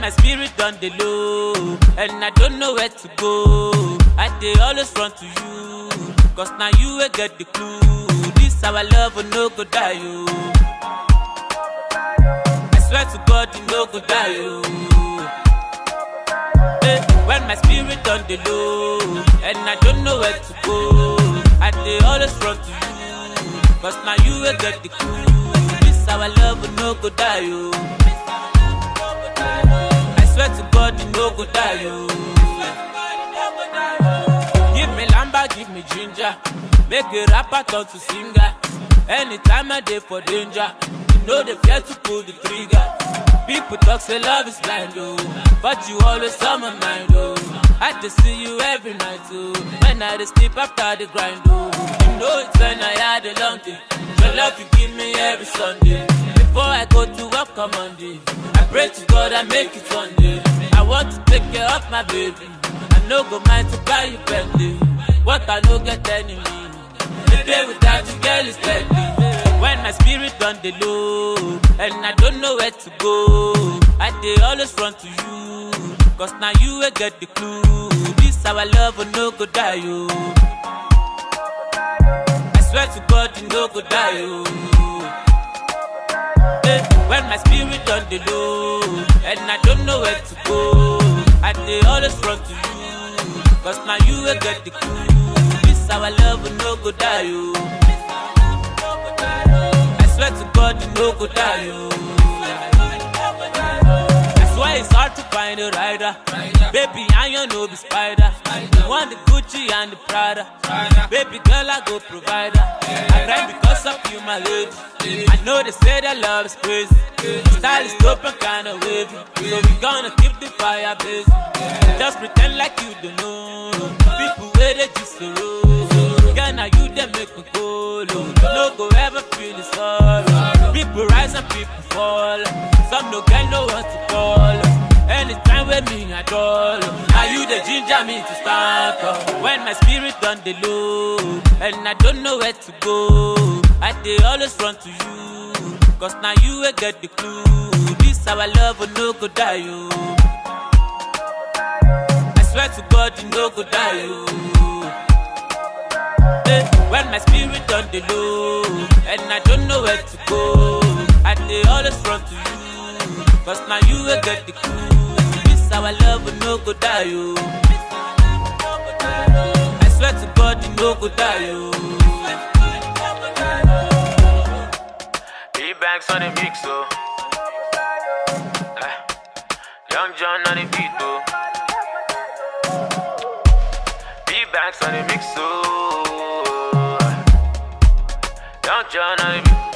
my spirit done the low, and I don't know where to go. I dey always run to you, cause now you will get the clue. This our love will no go die, you. I swear to God, you no go die, you. Eh, when my spirit done the low, and I don't know where to go. I dey always run to you, cause now you will get the clue. This our love will no go die, you. I swear to God, you no go die, you. Give me lamba, give me ginger. Make a rapper turn to singer. Anytime I dey for danger, you know they fear to pull the trigger. People talk say love is blind, oh, but you always on my mind, oh. I just see you every night, oh. When I dey sleep after the grind, oh. You know it's when I had a long day. Your love you give me every Sunday. Before I go to work on Monday, I pray to God I make it one day. I want to take care of my baby. I no go mind to buy you Bentley. What I no get enemy. The day without you, girl, is deadly. When my spirit done the low, and I don't know where to go, I dey always run to you. Cause now you will get the clue. This our love will no go die, you. I swear to God, you no go die, you. Eh, When my spirit done the low, and I don't know where to go, I dey always run to you. Cause now you will get the clue. This our love will no go die, you. I swear to God, you no go die, you. That's why it's hard to find a rider. Baby, I you no be spider. You want the Gucci and the Prada. Baby girl, I go provider. I grind because of you, my lady. I know they say that love is crazy. Style is dope and kinda wavy. So we gonna keep the fire blazing. Just pretend like you don't know. People where they just so roll. Girl, now you they make me go low. No go ever feel the sorrow. People rise and people fall. Some no get no one to call. Anytime with me at all. Are you the ginger me to start up? When my spirit done the low, and I don't know where to go. I dey always run to you. Cause now you will get the clue. This our love will no go die, you. I swear to God, you no go die, you. Eh, When my spirit done the low, and I don't know where to go, I dey always run to you. Cause now you will get the clue. This our love will no go die, you. I swear to God, you no go die, you. E-Banks on the mix, oh. Eh, Young John on the beat, oh. E-Banks on the mix, oh. Young John on the beat.